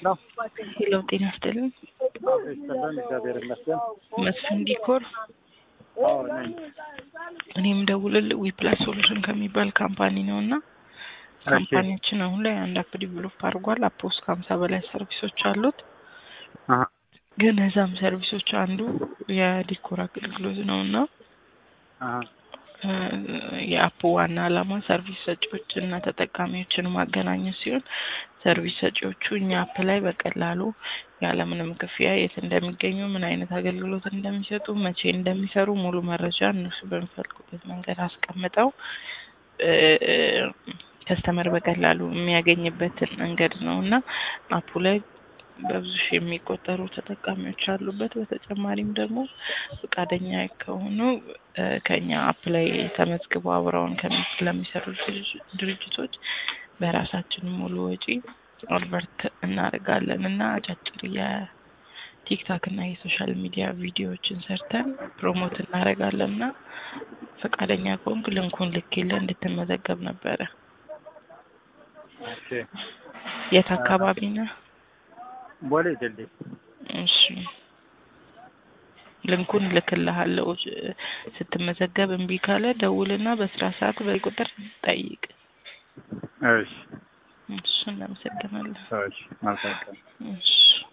ሄሎ ሄሎ ጤና ይስጥልኝ። ይስጥልን። እግዚአብሔር ይመስገን። መስፍን ዲኮር አዎ ነኝ። እኔም ደውልልህ ዊፕላስ ሶሉሽን ከሚባል ካምፓኒ ነው እና ካምፓኒያችን አሁን ላይ አንድ አፕ ዲቨሎፕ አድርጓል። አፕ ውስጥ ከሀምሳ በላይ ሰርቪሶች አሉት። አሀ፣ ግን እዛም ሰርቪሶች አንዱ የዲኮር አገልግሎት ነው እና አሀ፣ እ የአፕ ዋና ዓላማ ሰርቪስ ሰጪዎች እና ተጠቃሚዎችን ማገናኘት ሲሆን ሰርቪስ ሰጪዎቹ እኛ አፕ ላይ በቀላሉ ያለምንም ክፍያ የት እንደሚገኙ፣ ምን አይነት አገልግሎት እንደሚሰጡ፣ መቼ እንደሚሰሩ ሙሉ መረጃ እነሱ በሚፈልጉበት መንገድ አስቀምጠው ከስተመር በቀላሉ የሚያገኝበትን መንገድ ነው እና አፑ ላይ በብዙ ሺህ የሚቆጠሩ ተጠቃሚዎች አሉበት። በተጨማሪም ደግሞ ፈቃደኛ ከሆኑ እ ከኛ አፕ ላይ ተመዝግበው አብረውን ከሚ- ለሚሰሩ ድርጅ- ድርጅቶች በራሳችን ሙሉ ወጪ አድቨርት እናደርጋለን እና አጫጭር የቲክታክ እና የሶሻል ሚዲያ ቪዲዮዎችን ሰርተን ፕሮሞት እናደርጋለን እና ፈቃደኛ ከሆንክ ልንኩን ልኬልህ እንድትመዘገብ ነበረ። ኦኬ። የት አካባቢ ነህ? ቦሌ ድልድይ። እሺ ልንኩን ልክልሃለሁ። ስትመዘገብ እምቢ ካለ ደውልና በስራ ሰዓት በቁጥር ጠይቅ። እሺ፣ እሺ እናመሰግናለን። እሺ፣ መልካም ቀን። እሺ